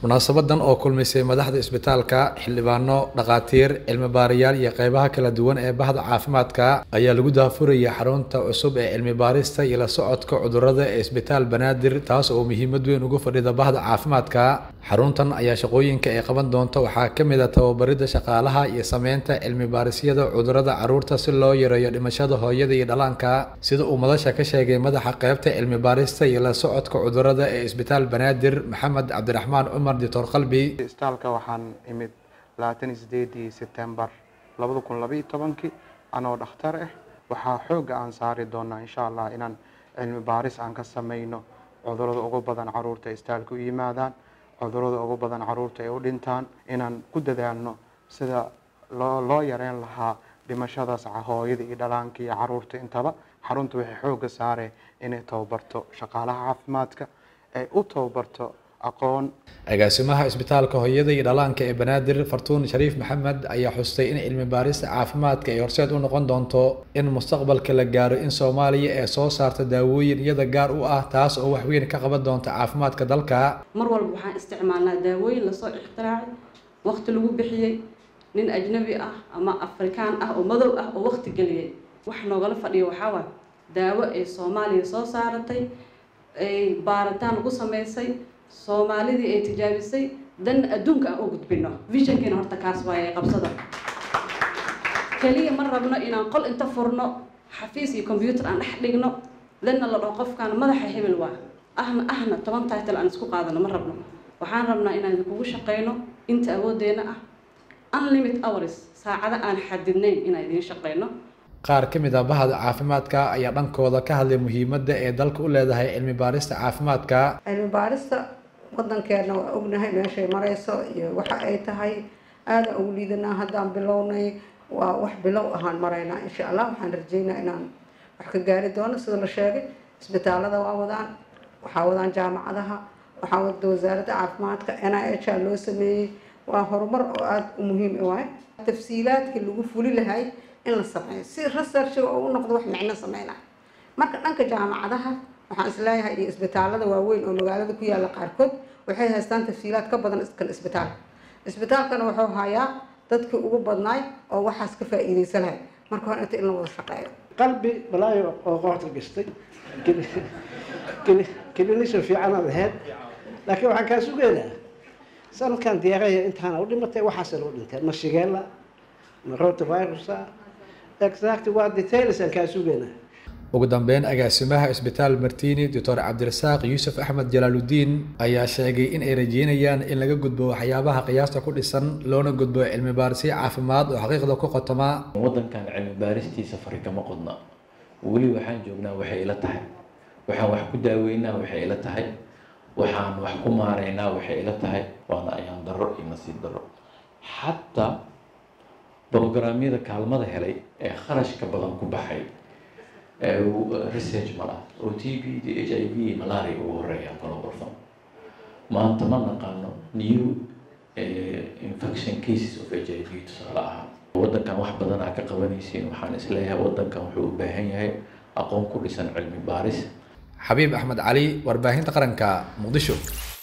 munaasabadan oo kulmisay madaxda isbitaalka xildhibaano dhakhaatiir cilmi baarayaal iyo qeybaha kala duwan ee bahda caafimaadka ayaa lagu daafurayay xarunta cusub ee cilmi baarista iyo la socodka cudurada ee isbitaal banaadir taas oo muhiimad weyn ugu fadhida bahda caafimaadka xaruntan ayaa shaqooyinka ay qaban doonta waxaa ka mid a tababaridda shaqaalaha iyo sameynta cilmi baarisyada cudurada caruurta si loo yareeyo dhimashada hooyada iyo dhallaanka sida uu madasha ka sheegay madaxa qeybta cilmi baarista iyo la socodka cudurada ee isbitaal banaadir maxamed cabdiraxmaan cumar dictor qalbi isbitaalka waxaan imid labaatan iyo sideedii sebtembar labada kun labaiyo tobankii anoo dhakhtar ah waxaa xoogga aan saari doonaa insha allah inaan cilmi baaris aan ka sameyno cudurada ugu badan caruurta isbitaalka u yimaadaan cudurada ugu badan caruurta ay u dhintaan inaan ku dadaalno sida loo loo yareyn lahaa dhimashadaas hooyada iyo dhalaanka iyo caruurta intaba xarunta waxay xoogga saareen inay tababarto shaqaalaha caafimaadka ay u tababarto aqoon agaasimaha isbitaalka hooyada iyo dhallaanka ee banaadir fartuun shariif maxamed ayaa xustay in cilmi baarista caafimaadka ay horseed u noqon doonto in mustaqbalka la gaaro in soomaaliya ee soo saarta daawooyin iyada gaar u ah taas oo waxweyn ka qaban doonta caafimaadka dalka mar walba waxaan isticmaalnaa daawooyin lasoo ikhtiraacay waqti lagu bixiyey nin ajnabi ah ama afrikaan ah oo madow ah oo waqti geliyay wax noogala fadhiyo waxaa waay daawo ay soomaaliya soo saaratay ay baaritaan lagu sameysay soomaalidii ay tijaabisay dan adduunka aan u gudbino visionkiina horta kaas waaye qabsada keliya ma rabno inaan qol inta furno xafiis iyo combyuutar aan dhex dhigno danna la dhaho qofkaan madaxa hebel waa ahna ahna toban title aan isku qaadano ma rabno waxaan rabnaa inaan kugu shaqeyno inta awoodeena ah unlimit hours saacado aan xadidnayn inaan idiin shaqeyno qaar ka mid ah bahda caafimaadka ayaa dhankooda ka hadlay muhiimadda ee dalka u leedahay cilmi baarista caafimaadka cilmi baarista wadankeena waa ognahay meeshay mareyso iyo waxa ay tahay aada ugu liidanaa haddaan bilownay waa wax bilow ahaan maraynaa insha allah waxaan rajeynaa inaan wax ka gaari doono sida la sheegay isbitaalada waa wadaan waxaa wadaan jaamacadaha waxaa wada wasaaradda caafimaadka n i h a loo sameeyey waa horumar oo aada u muhiim waay tafsiilaadkii lagu fuli lahay in la sameeyo si researchiga oo u noqdo wax micno sameynaya marka dhanka jaamacadaha waxaan isleeyahay iyo isbitaalada waaweyn oo magaalada ku yaalla qaarkood waxay haystaan tafsiilaad ka badan kan isbitaalka isbitaalkana wuxuu hayaa dadkii ugu badnaay oo waxaas ka faa-iideysan lahay marka hore inta in la wada shaqeeyo qalbi balaayo oo qoorta gastay kilinisha fiicanaad ahayd laakiin waxaan kaa sugeynaa sanadkan diyaaraya intaana u dhimatay waxaasa loo dhinteen ma shigeela ma rotavirusa exact waa details aan kaa sugeynaa ugu dambeyn agaasimaha isbitaal martini doctor cabdirasaaq yuusuf axmed jalaaludiin ayaa sheegay in ay rajeynayaan in laga gudbo waxyaabaha qiyaasta ku dhisan loona gudbo cilmi baarisyo caafimaad oo xaqiiqda ku qotoma waddankan cilmi baaristiisa fari kama qodna weli waxaan joognaa waxay ila tahay waxaan wax ku daaweynaa waxay ila tahay waxaan wax ku maaraynaa waxay ila tahay waana ayaan darro iyo nasiib darro xataa brograamyada kaalmada helay ee kharashka badan ku baxay research ma laha oo t b d h i v malaria ugu horeeya global fund maanta ma naqaano new infection cases of h i v tusaale ahaan waddankan wax badan aa ka qabanaysiin waxaan isleeyahay waddankan wuxuu u baahan yahay aqoon ku dhisan cilmi baaris xabiib axmed cali warbaahinta qaranka muqdisho